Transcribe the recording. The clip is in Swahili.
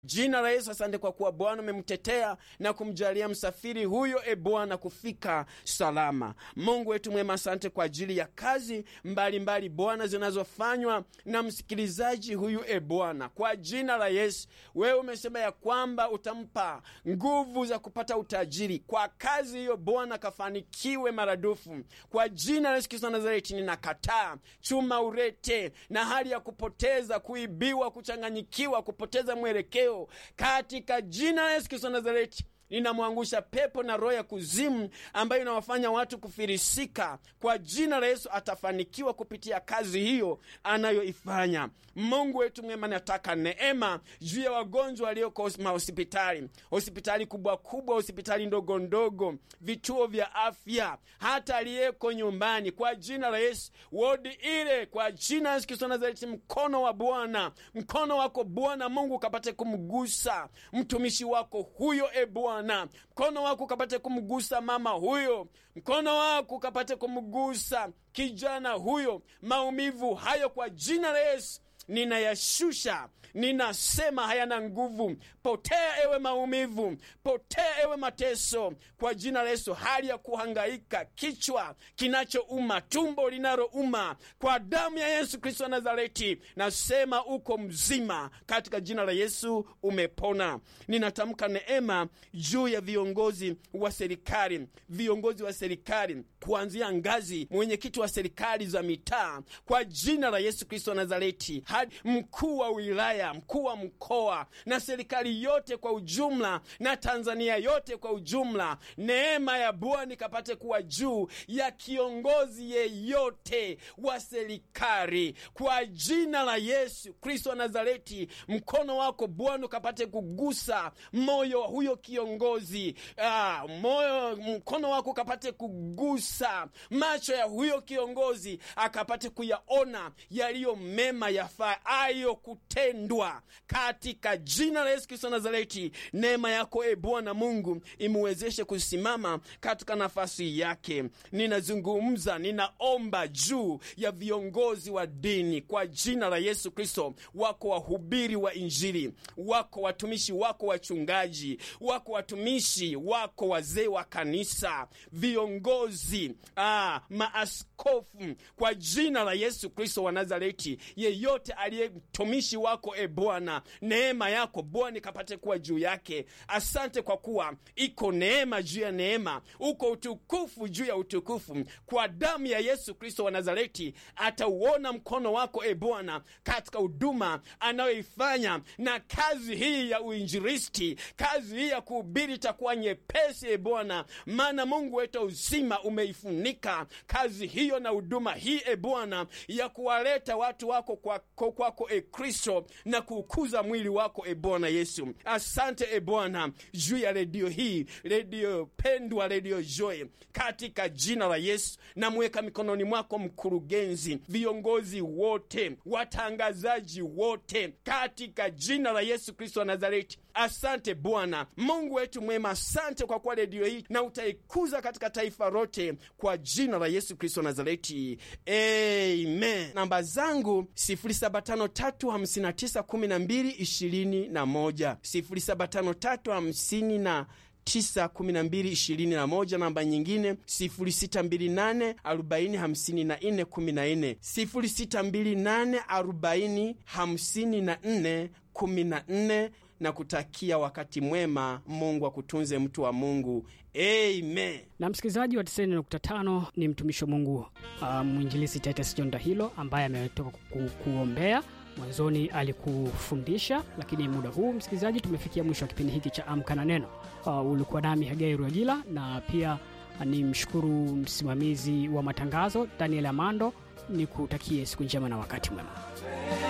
Jina la Yesu, asante kwa kuwa Bwana umemtetea na kumjalia msafiri huyo, e Bwana, kufika salama. Mungu wetu mwema, asante kwa ajili ya kazi mbalimbali Bwana zinazofanywa na msikilizaji huyu, e Bwana, kwa jina la Yesu. Wewe umesema ya kwamba utampa nguvu za kupata utajiri kwa kazi hiyo, Bwana kafanikiwe maradufu kwa jina la Yesu Kristo wa Nazareti. Ninakataa chuma urete na hali ya kupoteza, kuibiwa, kuchanganyikiwa, kupoteza mwelekeo katika jina la Yesu Kristo wa Nazareti ninamwangusha pepo na roho ya kuzimu ambayo inawafanya watu kufirisika. Kwa jina la Yesu atafanikiwa kupitia kazi hiyo anayoifanya. Mungu wetu mwema, nataka neema juu ya wagonjwa walioko mahospitali, hospitali kubwa kubwa, hospitali ndogo ndogo, vituo vya afya, hata aliyeko nyumbani, kwa jina la Yesu, wodi ile, kwa jina la Yesu Kristo Nazareti, mkono wa Bwana, mkono wako Bwana Mungu ukapate kumgusa mtumishi wako huyo, e Bwana mkono wako ukapate kumgusa mama huyo, mkono wako ukapate kumgusa kijana huyo. Maumivu hayo kwa jina la Yesu ninayashusha, ninasema hayana nguvu. Potea ewe maumivu, potea ewe mateso, kwa jina la Yesu. Hali ya kuhangaika, kichwa kinachouma, tumbo linalouma, kwa damu ya Yesu Kristo wa Nazareti nasema uko mzima, katika jina la Yesu umepona. Ninatamka neema juu ya viongozi wa serikali, viongozi wa serikali kuanzia ngazi mwenyekiti wa serikali za mitaa, kwa jina la Yesu Kristo wa Nazareti hadi mkuu wa wilaya, mkuu wa mkoa na serikali yote kwa ujumla na Tanzania yote kwa ujumla. Neema ya Bwana ikapate kuwa juu ya kiongozi yeyote wa serikali kwa jina la Yesu Kristo wa Nazareti. Mkono wako Bwana ukapate kugusa moyo wa huyo kiongozi. Ah, moyo, mkono wako ukapate kugusa macho ya huyo kiongozi, akapate kuyaona yaliyo mema yafaayo kutendwa katika jina la Yesu Kristo Nazareti. Neema yako e Bwana Mungu imuwezeshe kusimama katika nafasi yake. Ninazungumza, ninaomba juu ya viongozi wa dini kwa jina la Yesu Kristo. Wako wahubiri wa Injili, wako watumishi wako wachungaji, wako watumishi wako wazee wa kanisa, viongozi ah, maaskofu kwa jina la Yesu Kristo wa Nazareti, yeyote aliye mtumishi wako e Bwana, neema yako Bwana ikapate kuwa juu yake. Asante kwa kuwa iko neema juu ya neema, uko utukufu juu ya utukufu. Kwa damu ya Yesu Kristo wa Nazareti atauona mkono wako e Bwana katika huduma anayoifanya, na kazi hii ya uinjilisti, kazi hii ya kuhubiri itakuwa nyepesi e Bwana, maana Mungu wetu uzima umeifunika kazi hiyo na huduma hii e Bwana ya kuwaleta watu wako kwako kwako e Kristo na kuukuza mwili wako e Bwana Yesu. Asante e Bwana juu ya redio hii, redio pendwa, redio Joy, katika jina la Yesu namweka mikononi mwako mkurugenzi, viongozi wote, watangazaji wote, katika jina la Yesu Kristo wa Nazareti. Asante Bwana Mungu wetu mwema, asante kwa kuwa redio hii na utaikuza katika taifa lote kwa jina la Yesu Kristo wa Nazareti, amen. Namba zangu 0753591221 075350 91221 namba nyingine 0628 405414 0628 4054 14 na kutakia wakati mwema. Mungu akutunze mtu wa Mungu, amen. Na msikilizaji wa 90.5 ni mtumishi wa Mungu uh, mwinjilisi Titus John Dahilo ambaye ametoka ku, kuombea mwanzoni alikufundisha, lakini muda huu msikilizaji, tumefikia mwisho wa kipindi hiki cha Amka na Neno. Uh, ulikuwa nami Hagai Ruajila, na pia ni mshukuru msimamizi wa matangazo Daniel Amando. Ni kutakie siku njema na wakati mwema.